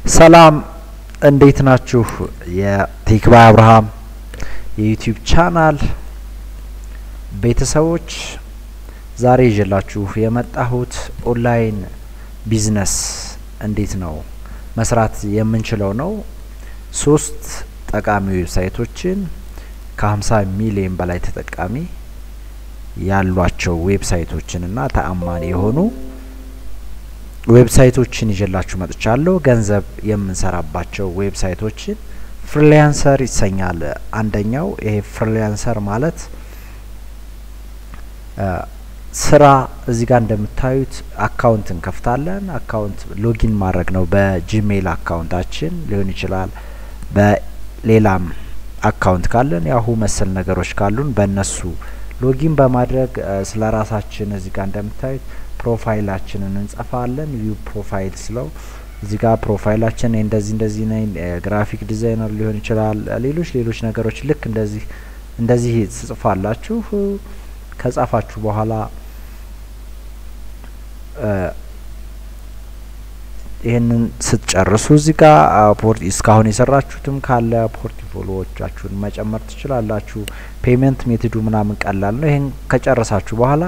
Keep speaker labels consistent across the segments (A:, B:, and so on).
A: ሰላም እንዴት ናችሁ? የቲክባ አብርሃም የዩቲዩብ ቻናል ቤተሰቦች ዛሬ ይዤላችሁ የመጣሁት ኦንላይን ቢዝነስ እንዴት ነው መስራት የምንችለው ነው። ሶስት ጠቃሚ ዌብሳይቶችን ከ50 ሚሊዮን በላይ ተጠቃሚ ያሏቸው ዌብሳይቶችን እና ተአማኒ የሆኑ ዌብሳይቶችን ይዤላችሁ መጥቻለሁ። ገንዘብ የምንሰራባቸው ዌብሳይቶችን ፍሪላንሰር ይሰኛል። አንደኛው ይሄ ፍሪላንሰር ማለት ስራ እዚህ ጋር እንደምታዩት አካውንት እንከፍታለን። አካውንት ሎጊን ማድረግ ነው። በጂሜይል አካውንታችን ሊሆን ይችላል። በሌላም አካውንት ካለን ያሁ መሰል ነገሮች ካሉን በእነሱ ሎጊን በማድረግ ስለ ራሳችን እዚህ ጋር እንደምታዩት ፕሮፋይላችንን እንጽፋለን። ቪው ፕሮፋይል ስለው እዚህ ጋር ፕሮፋይላችን እንደዚህ እንደዚህ ነኝ፣ ግራፊክ ዲዛይነር ሊሆን ይችላል። ሌሎች ሌሎች ነገሮች ልክ እንደዚህ እንደዚህ ትጽፋላችሁ። ከጻፋችሁ በኋላ ይህንን ስትጨርሱ እዚህ ጋር ፖርት እስካሁን የሰራችሁትም ካለ ፖርትፎሊዮዎቻችሁን መጨመር ትችላላችሁ። ፔመንት ሜትዱ ምናምን ቀላል ነው። ይህን ከጨረሳችሁ በኋላ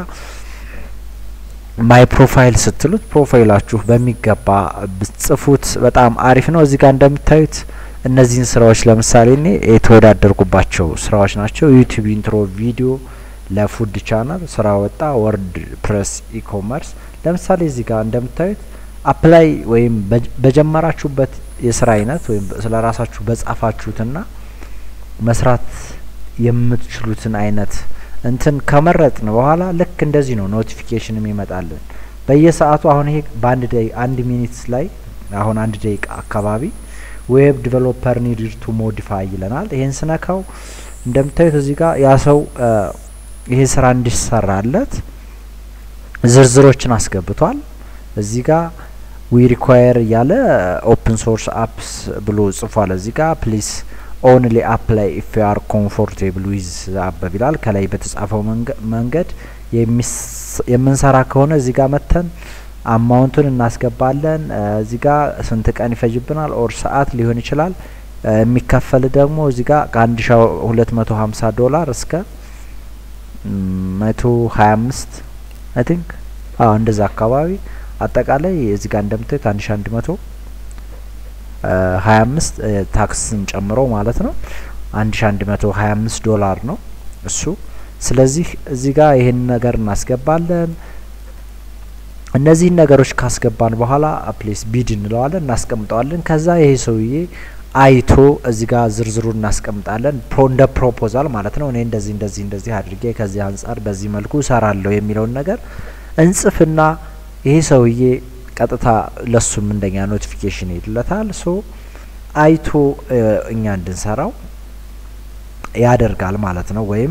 A: ማይ ፕሮፋይል ስትሉት ፕሮፋይላችሁ በሚገባ ብጽፉት በጣም አሪፍ ነው። እዚህ ጋር እንደምታዩት እነዚህን ስራዎች ለምሳሌ እኔ የተወዳደርኩባቸው ስራዎች ናቸው። ዩቲዩብ ኢንትሮ ቪዲዮ ለፉድ ቻናል ስራ ወጣ፣ ወርድ ፕሬስ ኢኮመርስ። ለምሳሌ እዚህ ጋር እንደምታዩት አፕላይ ወይም በጀመራችሁበት የስራ አይነት ወይም ስለ ራሳችሁ በጻፋችሁትና መስራት የምትችሉትን አይነት እንትን ከመረጥን በኋላ ልክ እንደዚህ ነው ኖቲፊኬሽን የሚመጣልን በየሰዓቱ። አሁን ይሄ በአንድ ደቂቃ አንድ ሚኒት ላይ አሁን አንድ ደቂቃ አካባቢ ዌብ ዲቨሎፐር ኒድድ ቱ ሞዲፋይ ይለናል። ይሄን ስነካው እንደምታዩት እዚህ ጋር ያ ሰው ይሄ ስራ እንዲሰራለት ዝርዝሮችን አስገብቷል። እዚህ ጋር ዊ ሪኳየር እያለ ኦፕን ሶርስ አፕስ ብሎ ጽፏል። እዚህ ጋር ፕሊስ ኦንሊ አፕላይ ኢፍ ዩ አር ኮምፎርቴብል ዊዝ አበብ ይላል። ከላይ በተጻፈው መንገድ የምንሰራ ከሆነ እዚህ ጋር መተን አማውንቱን እናስገባለን። እዚህ ጋር ስንት ቀን ይፈጅብናል ኦር ሰዓት ሊሆን ይችላል። የሚከፈል ደግሞ እዚህ ጋር ከአንድ ሺ ሁለት መቶ ሀምሳ ዶላር እስከ መቶ ሀያ አምስት አይ ቲንክ አዎ እንደዛ አካባቢ አጠቃላይ እዚህ ጋር እንደምታዩት አንድ ሺ አንድ መቶ ሀያ አምስት ታክስን ጨምሮ ማለት ነው። አንድ ሺ አንድ መቶ ሀያ አምስት ዶላር ነው እሱ። ስለዚህ እዚህ ጋር ይሄን ነገር እናስገባለን። እነዚህን ነገሮች ካስገባን በኋላ ፕሌስ ቢድ እንለዋለን፣ እናስቀምጠዋለን። ከዛ ይሄ ሰውዬ አይቶ እዚህ ጋር ዝርዝሩን እናስቀምጣለን። ፕሮ እንደ ፕሮፖዛል ማለት ነው። እኔ እንደዚህ እንደዚህ እንደዚህ አድርጌ ከዚህ አንጻር በዚህ መልኩ እሰራለሁ የሚለውን ነገር እንጽፍና ይሄ ሰውዬ ቀጥታ ለሱም እንደኛ ኖቲፊኬሽን ይልለታል። ሶ አይቶ እኛ እንድንሰራው ያደርጋል ማለት ነው። ወይም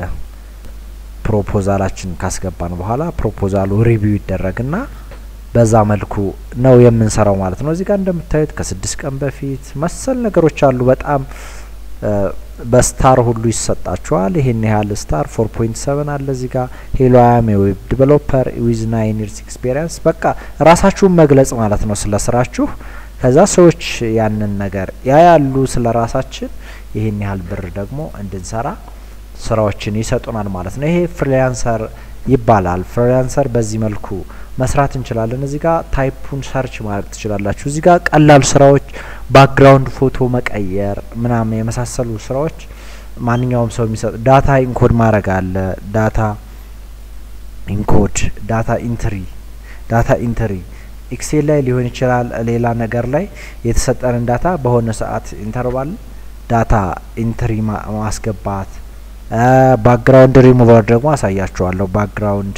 A: ፕሮፖዛላችን ካስገባን በኋላ ፕሮፖዛሉ ሪቪው ይደረግና በዛ መልኩ ነው የምንሰራው ማለት ነው። እዚህ ጋር እንደምታዩት ከስድስት ቀን በፊት መሰል ነገሮች አሉ። በጣም በስታር ሁሉ ይሰጣችኋል። ይሄን ያህል ስታር ፎር ፖይንት ሰቨን አለ እዚህ ጋር ሄሎ አያም የዌብ ዲቨሎፐር ዊዝ ናይን ይርስ ኤክስፔሪንስ በቃ ራሳችሁን መግለጽ ማለት ነው ስለ ስራችሁ። ከዛ ሰዎች ያንን ነገር ያያሉ ስለ ራሳችን። ይሄን ያህል ብር ደግሞ እንድንሰራ ስራዎችን ይሰጡናል ማለት ነው። ይሄ ፍሪላንሰር ይባላል። ፍሪላንሰር በዚህ መልኩ መስራት እንችላለን። እዚህ ጋር ታይፑን ሰርች ማድረግ ትችላላችሁ። እዚህ ጋር ቀላል ስራዎች ባክግራውንድ ፎቶ መቀየር ምናምን የመሳሰሉ ስራዎች ማንኛውም ሰው የሚሰጥ ዳታ ኢንኮድ ማድረግ አለ። ዳታ ኢንኮድ፣ ዳታ ኢንትሪ፣ ዳታ ኢንትሪ ኤክሴል ላይ ሊሆን ይችላል። ሌላ ነገር ላይ የተሰጠንን ዳታ በሆነ ሰዓት ኢንተርቫል ዳታ ኢንትሪ ማስገባት። ባክግራውንድ ሪሙቨር ደግሞ አሳያችኋለሁ። ባክግራውንድ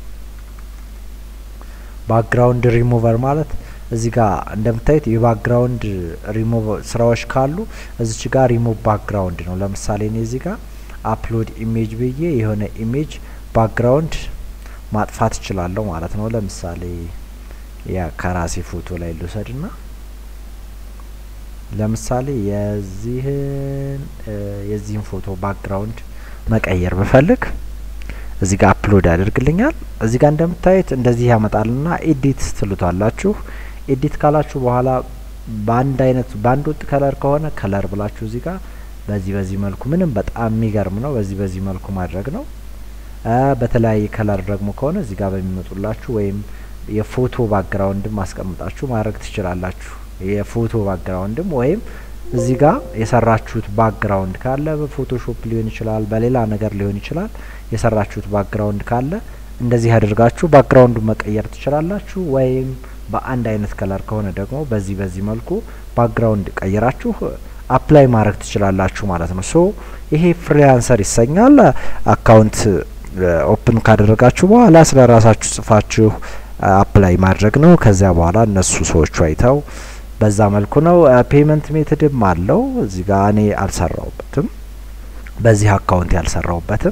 A: ባክግራውንድ ሪሙቨር ማለት እዚህ ጋር እንደምታዩት የባክግራውንድ ሪሙቭ ስራዎች ካሉ እዚች ጋር ሪሙቭ ባክግራውንድ ነው። ለምሳሌ እኔ እዚህ ጋር አፕሎድ ኢሜጅ ብዬ የሆነ ኢሜጅ ባክግራውንድ ማጥፋት እችላለሁ ማለት ነው። ለምሳሌ ያ ከራሴ ፎቶ ላይ ልውሰድና ለምሳሌ የዚህን የዚህን ፎቶ ባክግራውንድ መቀየር ብፈልግ እዚህ ጋር አፕሎድ ያደርግልኛል። እዚህ ጋር እንደምታዩት እንደዚህ ያመጣልና ኤዲት ትሉታላችሁ። ኤዲት ካላችሁ በኋላ በአንድ አይነት በአንድ ወጥ ከለር ከሆነ ከለር ብላችሁ እዚህ ጋር በዚህ በዚህ መልኩ ምንም በጣም የሚገርም ነው። በዚህ በዚህ መልኩ ማድረግ ነው። በተለያየ ከለር ደግሞ ከሆነ እዚህ ጋር በሚመጡላችሁ ወይም የፎቶ ባክግራውንድም ማስቀምጣችሁ ማድረግ ትችላላችሁ። የፎቶ ባክግራውንድም ወይም እዚህ ጋር የሰራችሁት ባክግራውንድ ካለ በፎቶሾፕ ሊሆን ይችላል፣ በሌላ ነገር ሊሆን ይችላል። የሰራችሁት ባክግራውንድ ካለ እንደዚህ አድርጋችሁ ባክግራውንዱን መቀየር ትችላላችሁ። ወይም በአንድ አይነት ከለር ከሆነ ደግሞ በዚህ በዚህ መልኩ ባክግራውንድ ቀይራችሁ አፕላይ ማድረግ ትችላላችሁ ማለት ነው። ሶ ይሄ ፍሪላንሰር ይሰኛል። አካውንት ኦፕን ካደረጋችሁ በኋላ ስለ ራሳችሁ ጽፋችሁ አፕላይ ማድረግ ነው። ከዚያ በኋላ እነሱ ሰዎቹ አይተው በዛ መልኩ ነው። ፔመንት ሜትድም አለው። እዚህ ጋር እኔ አልሰራውበትም፣ በዚህ አካውንት ያልሰራውበትም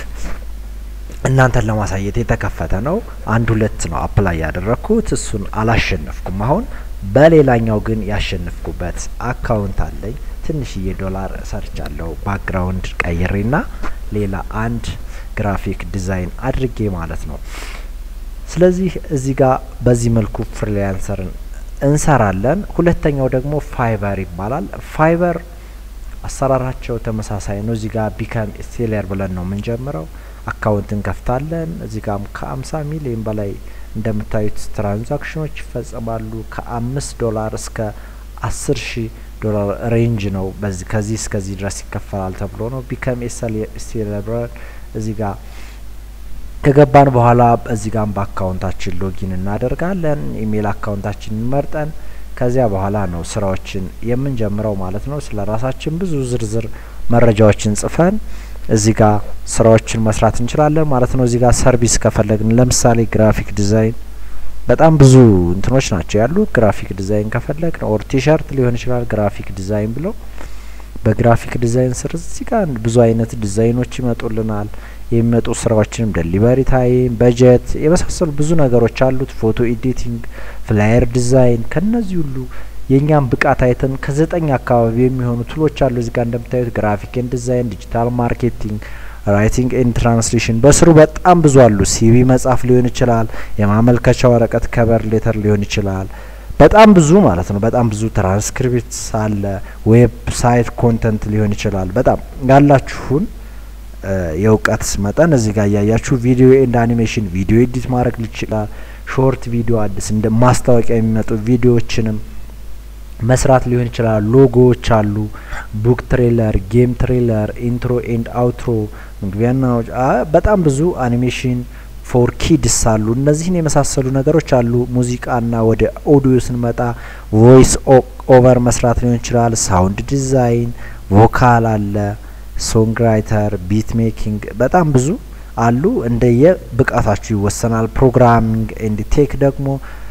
A: እናንተን ለማሳየት የተከፈተ ነው። አንድ ሁለት ነው አፕላይ ያደረግኩት፣ እሱን አላሸነፍኩም። አሁን በሌላኛው ግን ያሸነፍኩበት አካውንት አለኝ። ትንሽዬ ዶላር ሰርቻለሁ ባክግራውንድ ቀይሬና ሌላ አንድ ግራፊክ ዲዛይን አድርጌ ማለት ነው። ስለዚህ እዚህ ጋር በዚህ መልኩ ፍሪላንሰርን እንሰራለን። ሁለተኛው ደግሞ ፋይበር ይባላል። ፋይበር አሰራራቸው ተመሳሳይ ነው። እዚህ ጋር ቢካም ሴለር ብለን ነው የምንጀምረው። አካውንት እንከፍታለን። እዚህ ጋም ከአምሳ ሚሊዮን በላይ እንደምታዩት ትራንዛክሽኖች ይፈጸማሉ። ከአምስት ዶላር እስከ አስር ሺህ ዶላር ሬንጅ ነው። በዚህ ከዚህ እስከዚህ ድረስ ይከፈላል ተብሎ ነው። ቢካም ሴለር ብለን እዚህ ጋር ከገባን በኋላ እዚህ ጋር በአካውንታችን ሎጊን እናደርጋለን። ኢሜይል አካውንታችንን መርጠን ከዚያ በኋላ ነው ስራዎችን የምንጀምረው ማለት ነው። ስለ ራሳችን ብዙ ዝርዝር መረጃዎችን ጽፈን እዚህ ጋር ስራዎችን መስራት እንችላለን ማለት ነው። እዚህ ጋር ሰርቪስ ከፈለግን ለምሳሌ ግራፊክ ዲዛይን በጣም ብዙ እንትኖች ናቸው ያሉ። ግራፊክ ዲዛይን ከፈለግን ኦር ቲሸርት ሊሆን ይችላል ግራፊክ ዲዛይን ብሎ በግራፊክ ዲዛይን ስር እዚህ ጋር ብዙ አይነት ዲዛይኖች ይመጡልናል። የሚመጡ ስራዎችንም ደሊቨሪ ታይም፣ በጀት የመሳሰሉ ብዙ ነገሮች አሉት። ፎቶ ኤዲቲንግ፣ ፍላየር ዲዛይን ከነዚህ ሁሉ የእኛም ብቃት አይተን ከዘጠኝ አካባቢ የሚሆኑ ቱሎች አሉ። እዚህ ጋር እንደምታዩት ግራፊክ ኤንድ ዲዛይን፣ ዲጂታል ማርኬቲንግ፣ ራይቲንግ ኤንድ ትራንስሌሽን በስሩ በጣም ብዙ አሉ። ሲቪ መጻፍ ሊሆን ይችላል። የማመልከቻ ወረቀት ከበር ሌተር ሊሆን ይችላል። በጣም ብዙ ማለት ነው። በጣም ብዙ ትራንስክሪፕት አለ። ዌብሳይት ኮንተንት ሊሆን ይችላል። በጣም ያላችሁን የእውቀት መጠን እዚህ ጋር እያያችሁ ቪዲዮ ኤንድ አኒሜሽን ቪዲዮ ኤዲት ማድረግ ይችላል። ሾርት ቪዲዮ አዲስ እንደ ማስታወቂያ የሚመጡ ቪዲዮዎችንም መስራት ሊሆን ይችላል። ሎጎዎች አሉ። ቡክ ትሬለር፣ ጌም ትሬለር፣ ኢንትሮ ኤንድ አውትሮ፣ መግቢያና በጣም ብዙ አኒሜሽን ፎር ኪድስ አሉ። እነዚህን የመሳሰሉ ነገሮች አሉ። ሙዚቃና ወደ ኦዲዮ ስንመጣ ቮይስ ኦቨር መስራት ሊሆን ይችላል። ሳውንድ ዲዛይን፣ ቮካል አለ፣ ሶንግ ራይተር፣ ቢት ሜኪንግ በጣም ብዙ አሉ። እንደየ ብቃታችሁ ይወሰናል። ፕሮግራሚንግ ኤንድ ቴክ ደግሞ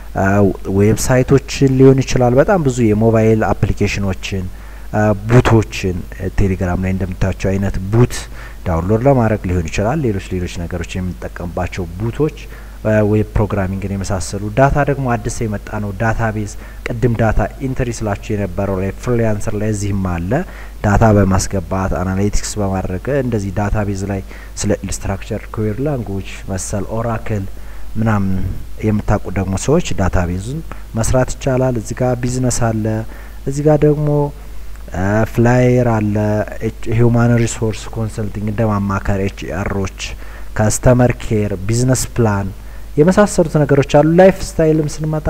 A: ዌብሳይቶችን ሊሆን ይችላል። በጣም ብዙ የሞባይል አፕሊኬሽኖችን ቡቶችን ቴሌግራም ላይ እንደምታዩቸው አይነት ቡት ዳውንሎድ ለማድረግ ሊሆን ይችላል። ሌሎች ሌሎች ነገሮች የምንጠቀምባቸው ቡቶች ዌብ ፕሮግራሚንግን የመሳሰሉ ዳታ ደግሞ አዲስ የመጣ ነው። ዳታ ቤዝ ቅድም ዳታ ኢንትሪ ስላችሁ የነበረው ላይ ፍሪላንሰር ላይ እዚህም አለ። ዳታ በማስገባት አናሊቲክስ በማድረግ እንደዚህ ዳታ ቤዝ ላይ ስለ ስትራክቸር ኩዌሪ ላንጉጅ መሰል ኦራክል ምናምን የምታውቁ ደግሞ ሰዎች ዳታ ቤዙን መስራት ይቻላል። እዚህ ጋር ቢዝነስ አለ። እዚህ ጋር ደግሞ ፍላየር አለ። ሂውማን ሪሶርስ ኮንሰልቲንግ እንደ ማማከር፣ ኤች አሮች፣ ከስተመር ኬር፣ ቢዝነስ ፕላን የመሳሰሉት ነገሮች አሉ። ላይፍ ስታይልም ስንመጣ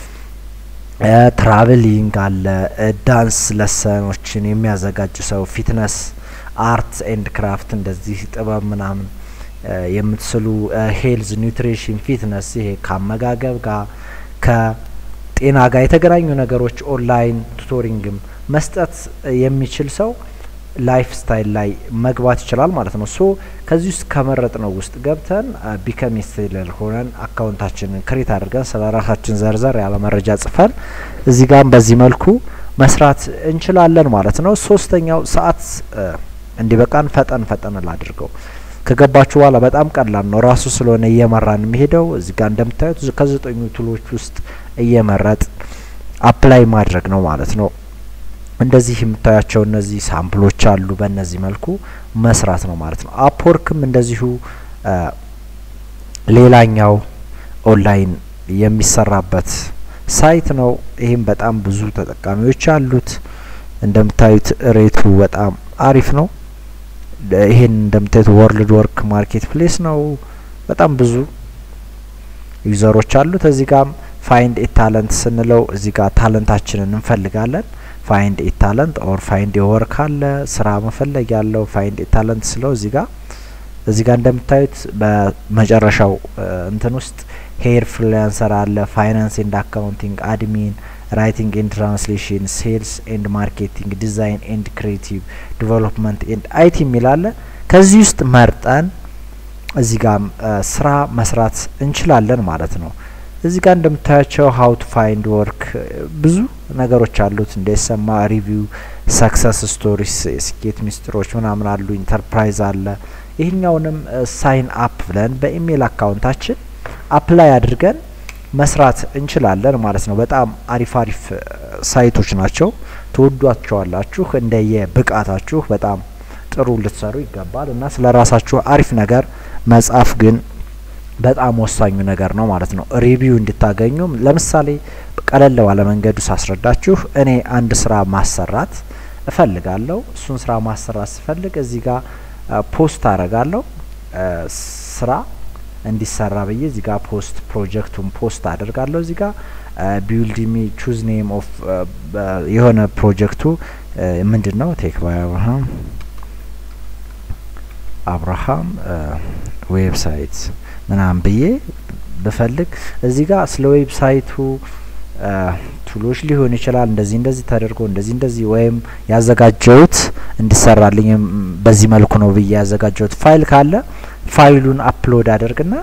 A: ትራቭሊንግ አለ። ዳንስ ለሰኖችን የሚያዘጋጅ ሰው፣ ፊትነስ፣ አርት ኤንድ ክራፍት እንደዚህ ጥበብ ምናምን የምትስሉ ሄልዝ፣ ኒውትሪሽን፣ ፊትነስ ይሄ ከአመጋገብ ጋር ከጤና ጋር የተገናኙ ነገሮች ኦንላይን ቱቶሪንግም መስጠት የሚችል ሰው ላይፍ ስታይል ላይ መግባት ይችላል ማለት ነው። ሶ ከዚህ ውስጥ ከመረጥ ነው ውስጥ ገብተን ቢከም ሴለር ሆነን አካውንታችንን ክሬት አድርገን ስለ ራሳችን ዘርዘር ያለ መረጃ ጽፈን እዚህ ጋም በዚህ መልኩ መስራት እንችላለን ማለት ነው። ሶስተኛው ሰዓት እንዲበቃን ፈጠን ፈጠን ላድርገው ከገባችሁ በኋላ በጣም ቀላል ነው። ራሱ ስለሆነ እየመራን የሚሄደው እዚህ ጋር እንደምታዩት ከዘጠኙ ቱሎች ውስጥ እየመረጥ አፕላይ ማድረግ ነው ማለት ነው። እንደዚህ የምታያቸው እነዚህ ሳምፕሎች አሉ። በእነዚህ መልኩ መስራት ነው ማለት ነው። አፕወርክም እንደዚሁ ሌላኛው ኦንላይን የሚሰራበት ሳይት ነው። ይህም በጣም ብዙ ተጠቃሚዎች አሉት። እንደምታዩት ሬቱ በጣም አሪፍ ነው። ይሄን እንደምታዩት ወርልድ ወርክ ማርኬት ፕሌስ ነው። በጣም ብዙ ዩዘሮች አሉት። እዚህ ጋም ፋይንድ ኤ ታለንት ስንለው እዚህ ጋር ታለንታችንን እንፈልጋለን። ፋይንድ ኤ ታለንት ኦር ፋይንድ ኤ ወርክ አለ ስራ መፈለግ ያለው ፋይንድ ኤ ታለንት ስለው እዚህ ጋር እዚህ ጋር እንደምታዩት በመጨረሻው እንትን ውስጥ ሄር ፍሪላንሰር አለ፣ ፋይናንስ ኤንድ አካውንቲንግ፣ አድሚን፣ ራይቲንግ ኤንድ ትራንስሌሽን፣ ሴልስ ኤንድ ማርኬቲንግ፣ ዲዛይን ኤንድ ክሬቲቭ ዲቨሎፕመንት ኤንድ አይቲ የሚል አለ። ከዚህ ውስጥ መርጠን እዚህ ጋር ስራ መስራት እንችላለን ማለት ነው። እዚህ ጋር እንደምታያቸው ሀው ቱ ፋይንድ ወርክ ብዙ ነገሮች አሉት። እንደሰማ ሪቪው፣ ሰክሰስ ስቶሪስ፣ የስኬት ሚስጥሮች ምናምን አሉ። ኢንተርፕራይዝ አለ። ይህኛውንም ሳይን አፕ ብለን በኢሜይል አካውንታችን አፕላይ አድርገን መስራት እንችላለን ማለት ነው። በጣም አሪፍ አሪፍ ሳይቶች ናቸው። ትወዷቸዋላችሁ። እንደየ ብቃታችሁ በጣም ጥሩ ልትሰሩ ይገባል እና ስለ ራሳችሁ አሪፍ ነገር መጻፍ ግን በጣም ወሳኙ ነገር ነው ማለት ነው። ሪቪው እንድታገኙም ለምሳሌ ቀለል ባለ መንገዱ ሳስረዳችሁ እኔ አንድ ስራ ማሰራት እፈልጋለሁ። እሱን ስራ ማሰራት ስፈልግ እዚህ ጋር ፖስት አረጋለሁ ስራ እንዲሰራ ብዬ እዚህ ጋር ፖስት ፕሮጀክቱን ፖስት አደርጋለሁ። እዚህ ጋር ቢውልድ ሚ ቹዝ ኔም ኦፍ የሆነ ፕሮጀክቱ ምንድን ነው ቴክ ባይ አብርሃም አብርሃም ዌብሳይት ምናምን ብዬ ብፈልግ እዚህ ጋር ስለ ዌብሳይቱ ቱሎች ሊሆን ይችላል። እንደዚህ እንደዚህ ተደርጎ እንደዚህ እንደዚህ ወይም ያዘጋጀውት እንዲሰራልኝ በዚህ መልኩ ነው ብዬ ያዘጋጀውት ፋይል ካለ ፋይሉን አፕሎድ አደርግና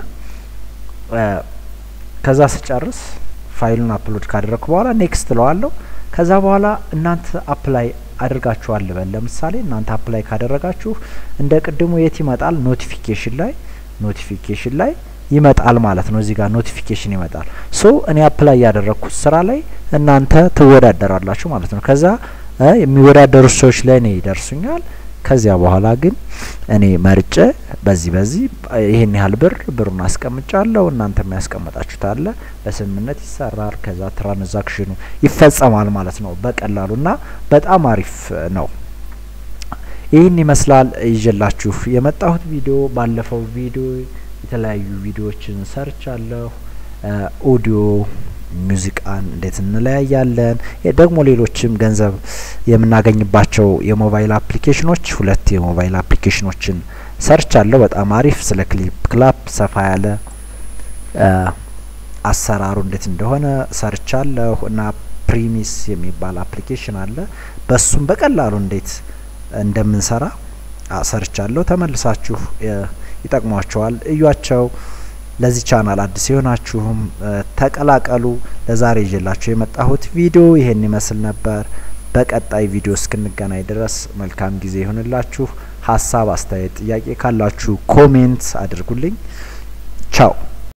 A: ከዛ ስጨርስ ፋይሉን አፕሎድ ካደረግኩ በኋላ ኔክስት ለዋለሁ። ከዛ በኋላ እናንተ አፕላይ አድርጋችኋል ልበል። ለምሳሌ እናንተ አፕላይ ካደረጋችሁ እንደ ቅድሙ የት ይመጣል? ኖቲፊኬሽን ላይ ኖቲፊኬሽን ላይ ይመጣል ማለት ነው። እዚህ ጋር ኖቲፊኬሽን ይመጣል። ሶ እኔ አፕላይ ያደረግኩት ስራ ላይ እናንተ ትወዳደራላችሁ ማለት ነው። ከዛ የሚወዳደሩት ሰዎች ለእኔ ይደርሱኛል። ከዚያ በኋላ ግን እኔ መርጬ በዚህ በዚህ ይሄን ያህል ብር ብሩን አስቀምጫለሁ፣ እናንተ የሚያስቀምጣችሁት አለ፣ በስምምነት ይሰራል። ከዛ ትራንዛክሽኑ ይፈጸማል ማለት ነው በቀላሉ እና በጣም አሪፍ ነው። ይህን ይመስላል ይዤላችሁ የመጣሁት ቪዲዮ። ባለፈው ቪዲዮ የተለያዩ ቪዲዮዎችን ሰርቻለሁ። ኦዲዮ ሙዚቃን እንዴት እንለያያለን፣ ደግሞ ሌሎችም ገንዘብ የምናገኝባቸው የሞባይል አፕሊኬሽኖች ሁለት የሞባይል አፕሊኬሽኖችን ሰርቻለሁ። በጣም አሪፍ ስለ ክሊፕ ክላፕ ሰፋ ያለ አሰራሩ እንዴት እንደሆነ ሰርቻለሁ እና ፕሪሚስ የሚባል አፕሊኬሽን አለ። በሱም በቀላሉ እንዴት እንደምንሰራ ሰርቻለሁ። ተመልሳችሁ ይጠቅሟቸዋል፣ እዩዋቸው። ለዚህ ቻናል አዲስ የሆናችሁም ተቀላቀሉ። ለዛሬ ይዤላችሁ የመጣሁት ቪዲዮ ይሄን ይመስል ነበር። በቀጣይ ቪዲዮ እስክንገናኝ ድረስ መልካም ጊዜ ይሁንላችሁ። ሀሳብ፣ አስተያየት፣ ጥያቄ ካላችሁ ኮሜንት አድርጉልኝ። ቻው